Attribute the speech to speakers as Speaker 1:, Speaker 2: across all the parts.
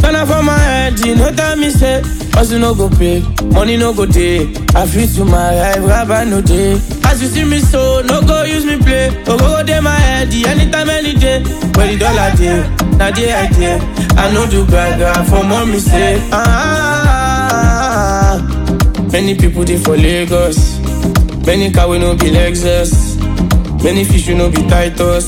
Speaker 1: Ghana for my head, you know tell me say Hustle no go pay, money no go day I feel to my life, rabbi no day As you see me so, no go use me play Oh go go day my head, the anytime, any day Where the dollar day, now the idea I know do gaga for mommy say ah, Many people they for Lagos Many car we no be Lexus Many fish we no be Titus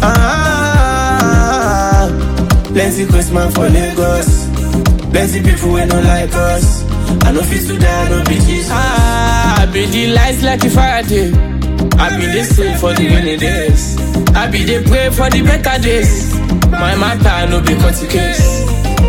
Speaker 1: ah, Plenty Christmas for Lagos Plenty people we no like us I know fit to die, no be Jesus ah, I be the lights like a Friday I be the same for the rainy days I be the pray for the better days My matter no be cut case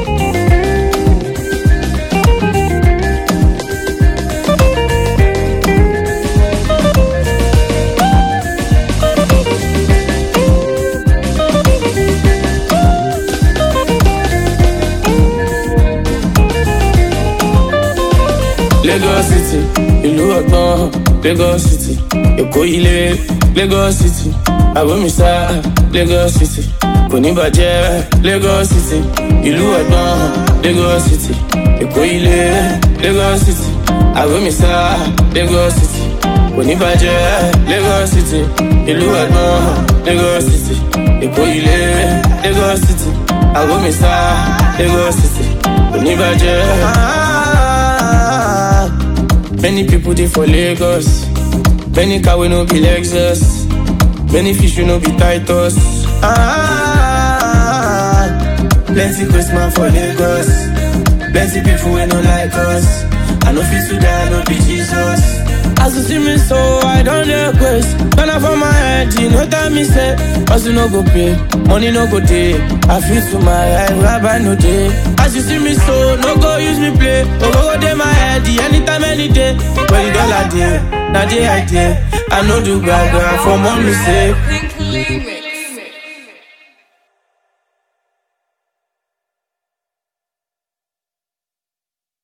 Speaker 1: Lagos City, ìlú ọgbọ́n, Lagos City, Èkó ilé, Lagos City, Àbómísá, Lagos City, kò ní bàjẹ́, Lagos City, ìlú ọgbọ́n, Lagos City, Èkó ilé, Lagos City, Àbómísá, Lagos City, kò ní bàjẹ́, Lagos City, ìlú ọgbọ́n, Lagos City, Èkó ilé, Lagos City, Àbómísá, Lagos City, kò ní bàjẹ́. Many people they for Lagos. Many car we no be Lexus. Many fish we no be Titus. Ah, plenty Christmas for Lagos. Plenty people we no like us. I know fit to die, no be Jesus. As you see me so, I don't request. When I for my head, you know tell me say, Hustle no go pay, money no go day. I feel to my life, rabbi no day. As you see me so, no go use me play. Oh, go go day my head, the anytime, any day. When the dollar day, now the idea. I know do gaga for mommy say.
Speaker 2: Think Limit.